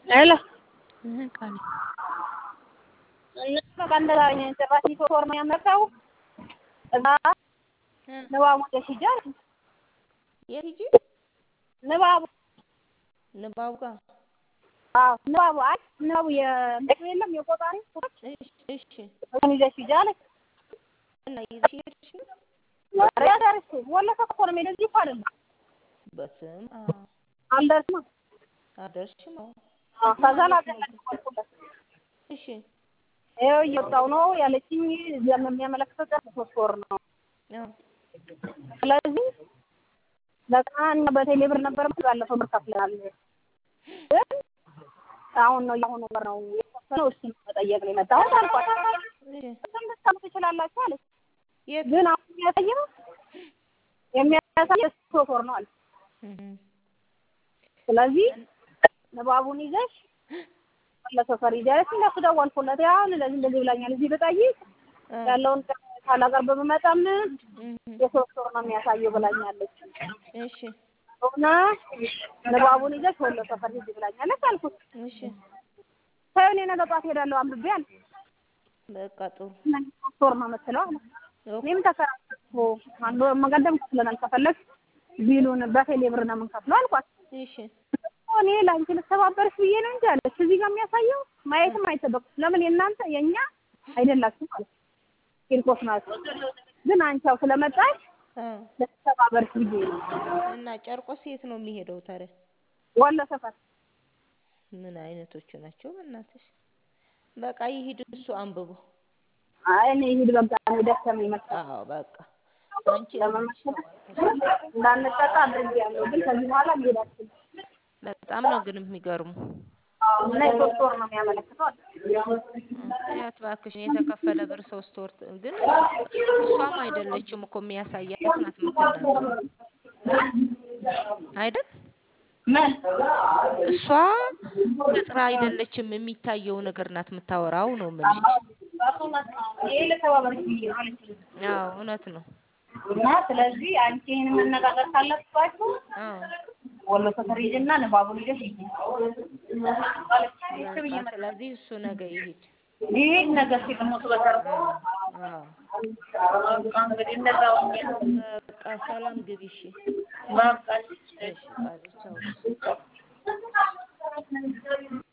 ሄሎ ቃል እነሱ በቃ እንደዛ ጭራሽ ዩኒፎርም ያመጣው እዛ ንባቡ ሂጂ አለች። የት ሂጂ? ንባቡ ንባቡ ጋር አዎ ንባቡ አይ ንባቡ የእንትኑ የለም የቆጣሪ እሺ እሺ። እሱን ይዘሽ ሂጂ አለች። እና ይዘሽ ሄድሽ? ኧረ ያዳርሽ ወለፈ እኮ ነው የምሄደው እዚህ እኮ አይደለም። በስመ አብ አልደርስም አደርሽም? አዎ። አዎ ከዛ ላገለግልኩለት እሺ ይኸው እየወጣሁ ነው ያለችኝ የሚያመለክተው ጨርሶ ሶስት ወር ነው። አዎ ስለዚህ በቃ እኛ በቴሌ ብር ነበር ባለፈው ብር ከፍለናል። ግን አሁን ነው የአሁኑ ወር ነው የተወሰነው እሱን መጠየቅ ነው የመጣሁት አልኳት። እሺ እሱን ልትሰሙ ትችላላችሁ አለች። የት? ግን አሁን የሚያሳየው የሚያሳየው ሶስት ወር ነው አለች። እህ ስለዚህ ንባቡን ይዘሽ ለሰፈር ሂጂ አለች። እንደሱ ደወልኩለት። ያው እንደዚህ እንደዚህ ብላኛል እዚህ ብጠይቅ ያለውን ካላቀርብ ብመጣም የሶስት ወር ነው የሚያሳየው ብላኛለች። እሺ እና ንባቡን ይዘሽ ወሎ ሰፈር ሂጂ ብላኛለች አልኩት። እሺ ተይው እኔ ነገ ጠዋት እሄዳለሁ አንብቤ አለ። በቃ ጥሩ ሶስት ወር ነው የምትለው አለ። እኔም ተከራከርኩ። አንድ ወር መቀደም ከፍለናል ከፈለግሽ ቢሉን በቴሌ ብር ነው የምንከፍለው አልኳት። እሺ እኔ ለአንቺ ልተባበርሽ ብዬ ነው እንጂ አለች። እዚህ ጋር የሚያሳየው ማየትም አይጠበቅም። ለምን የእናንተ የእኛ አይደላችሁም አለች። ቂርቆስ ናቸው። ግን አንቺ ያው ስለመጣሽ አ ልተባበርሽ ብዬ ነው። እና ጨርቆስ የት ነው የሚሄደው ታዲያ? ወሎ ሰፈር ምን አይነቶቹ ናቸው በእናትሽ? በቃ ይሂድ እሱ አንብቦ። አይ እኔ ይሂድ በቃ እኔ ደከመኝ መጣ አዎ በቃ አንቺ ለመመሰል እንዳንጠቃ አድርጌያለሁ። ግን ከዚህ በኋላ መሄድ አልችልም። በጣም ነው ግን የሚገርሙ። እና የሶስት ወር ነው የሚያመለክተው አለ። ያት እባክሽን የተከፈለ ብር ሶስት ወር ት- ግን እሷም አይደለችም እኮ የሚያሳያት ናት የምትናገረው አይደል? ምን እሷ ቅጥራ አይደለችም የሚታየው ነገር ናት የምታወራው ነው የምልሽ። ይሄ ልተባበርሽ ብዬ ነው አለችኝ። አዎ እውነት ነው። እና ስለዚህ አንቺ ይሄን መነጋገር ካለባችሁ አዎ ወሎ ሰፈር ሂጂና ንባቡን ይዘሽ ሂጂ አለች። እሺ ብዬ በቃ መጣሁ። ስለዚህ እሱ ነገ ይሂድ። ይሄን ነገር ሲጥሞቱ በተረፈ አዎ በቃ እንግዲህ እንደዛ ሆኜ ነው። በቃ ሰላም ግቢ እሺ። በቃ እሺ ቃል ቻው።